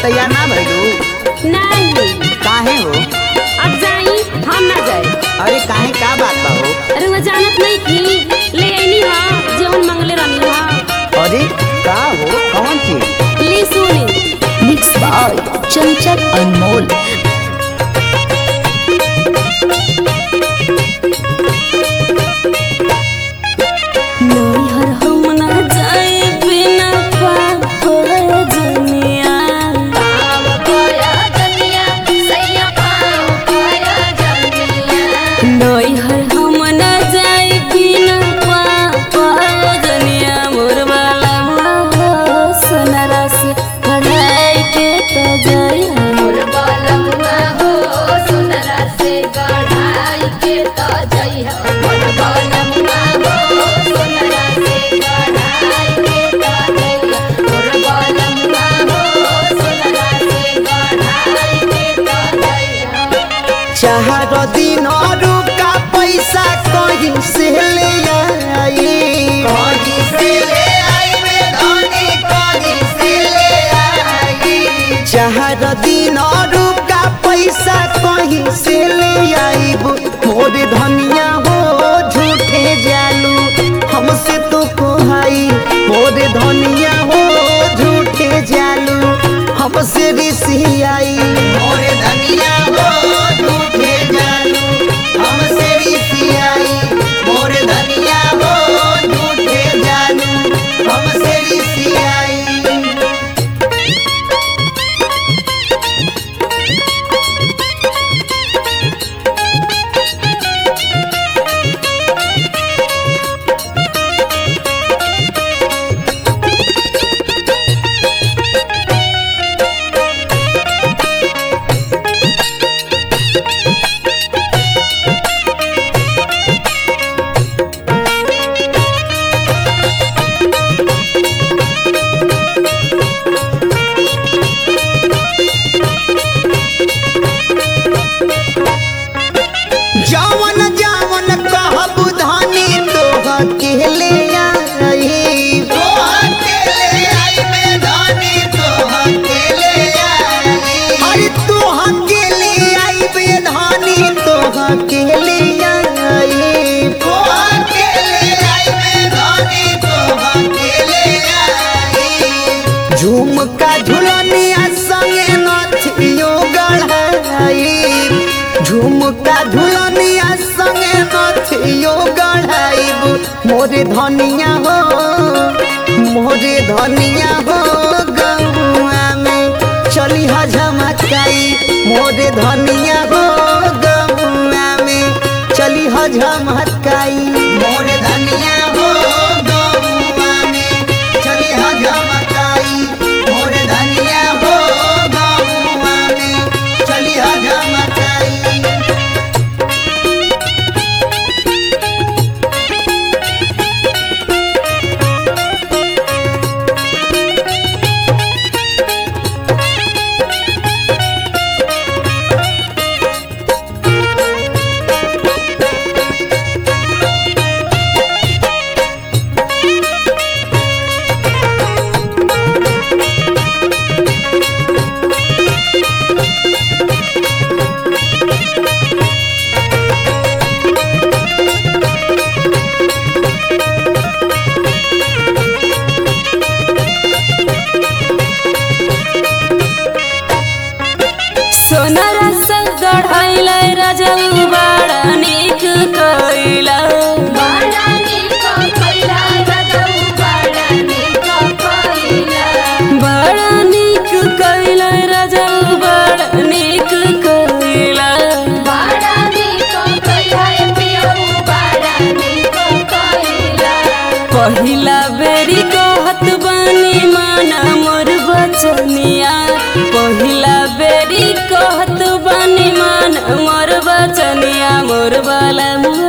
तैयार ना भइलू नहीं काहे हो अब जाई हम ना जाए अरे काहे का बात बा हो अरे वो जानत नहीं थी ले आईनी हा जेवन मंगले रहनी हा अरे का हो कौन चीज ली सुनी मिक्स बाय चंचल अनमोल नैहर हम ना जाए बिना पाप जनिया नैहर हम ना जाए बिना पाप जनिया मोर वाला सोनारा से पढ़ाई के तो जाए चाहर दिन और का पैसा कहीं से ले आई कहीं से ले आई में धनी कहीं से ले आई चाहर दिन और का पैसा कहीं से ले आई मोर धनिया हो झूठे जालू हमसे तो कोहाई मोर धनिया हो झूठे जालू हमसे रिसियाई मोर धनिया हो झूठे जालू हमसे रिसियाई मोर धनिया हो झूठे जालू हमसे रिसियाई जवन जवन कहब धनी तोह के ले आई तोह के ले आई में धनी तोह के ले आई अरे तोह के ले आई में धनी तोह के ले आई तोह के ले आई में धनी तोह के ले आई झुमका झुलनिया संगे नथियो गढ़ाई झुमका झुलनिया संगे नथियो गढ़ाइब मोरे धनिया हो मोरे धनिया हो गौआ में चली ह झमकाई मोरे धनिया हो गौआ में चली ह झमकाई मोरे धनिया हो गौआ में चली ह झमकाई मोरे धनिया हो गौआ में चली ह झमकाई सोनारा से गढ़ाइला राजा बड़ा निक कइला बड़ा निक कइला राजा बड़ा निक कइला पहिला बेरी कहत बानी माना मोर बचनिया पहिला बेरी कहत बानी माना मोर बचनिया मोर बाला